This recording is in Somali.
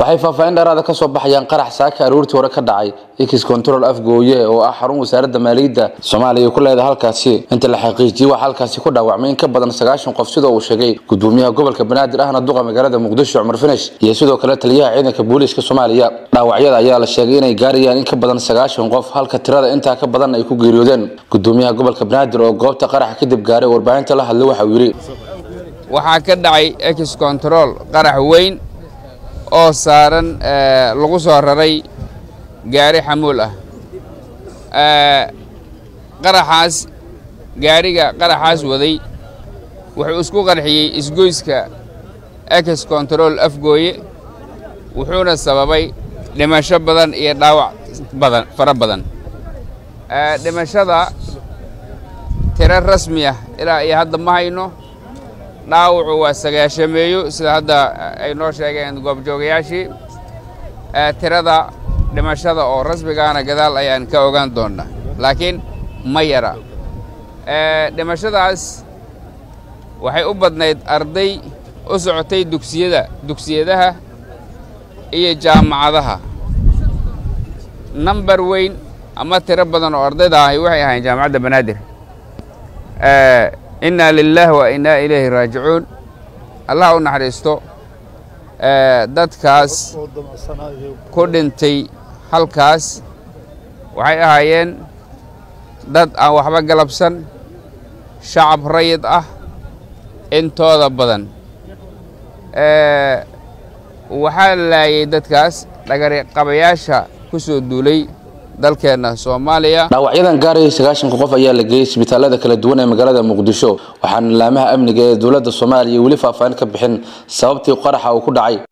waxay faahfaahin dheeraada ka soo baxayaan qarax saaka aroortii hore ka dhacay x control afgooye oo ah xarun wasaaradda maaliyadda soomaaliya ku leedahay halkaasi inta la xaqiijiyey waxaa halkaasi ku dhaawacmay in ka badan sagaashan qof sida uu sheegay gudoomiyaha gobolka banaadir ahna duqa magaalada muqdisho cumar finish iyo sidoo kale taliyaha ciidanka booliiska soomaaliya dhaawacyada ayaa la sheegay inay gaarayaan in ka badan sagaashan qof halka tirada intaa ka badan ay ku geeriyoodeen gudoomiyaha gobolka banaadir oo goobta qaraxa kadib gaaray warbaahinta la hadlay waxa uu yidhi waxaa ka dhacay ex control qarax weyn oo saaran lagu soo raray gaari xamuul ah qaraxaas gaariga qaraxaas waday wuxuu isku qarxiyey isgoyska ex control afgooye wuxuuna sababay dhimasho badan iyo dhaawac badan fara badan dhimashada tiro rasmi ah ilaa iyo hadda ma hayno dhaawacu waa sagaashameeyo sida hadda ay noo sheegeen goobjoogayaashii tirada dhimashada oo rasmigaana gadaal ayaan ka ogaan doonnaa laakiin ma yara dhimashadaas waxay u badnayd arday u socotay dugsiyada dugsiyadaha iyo jaamacadaha nambar weyn ama tiro badan oo ardayda ahi waxay ahayn jaamacadda banaadir inna lilah wa innaa ilayhi raajicuun allah u naxariisto dadkaas ku dhintay halkaas waxay ahaayeen dad aan waxba galabsan shacab rayid ah intooda badan waxaa laayay dadkaas dhagariqabayaasha ku soo duulay dalkeenna soomaaliya dhaawacyadan gaarayay sagaashanka qof ayaa la geeyey isbitaalada kala duwan ee magaalada muqdisho waxaana laamaha amniga ee dowladda soomaaliya weli faahfaahin ka bixin sababtii qaraxa uu ku dhacay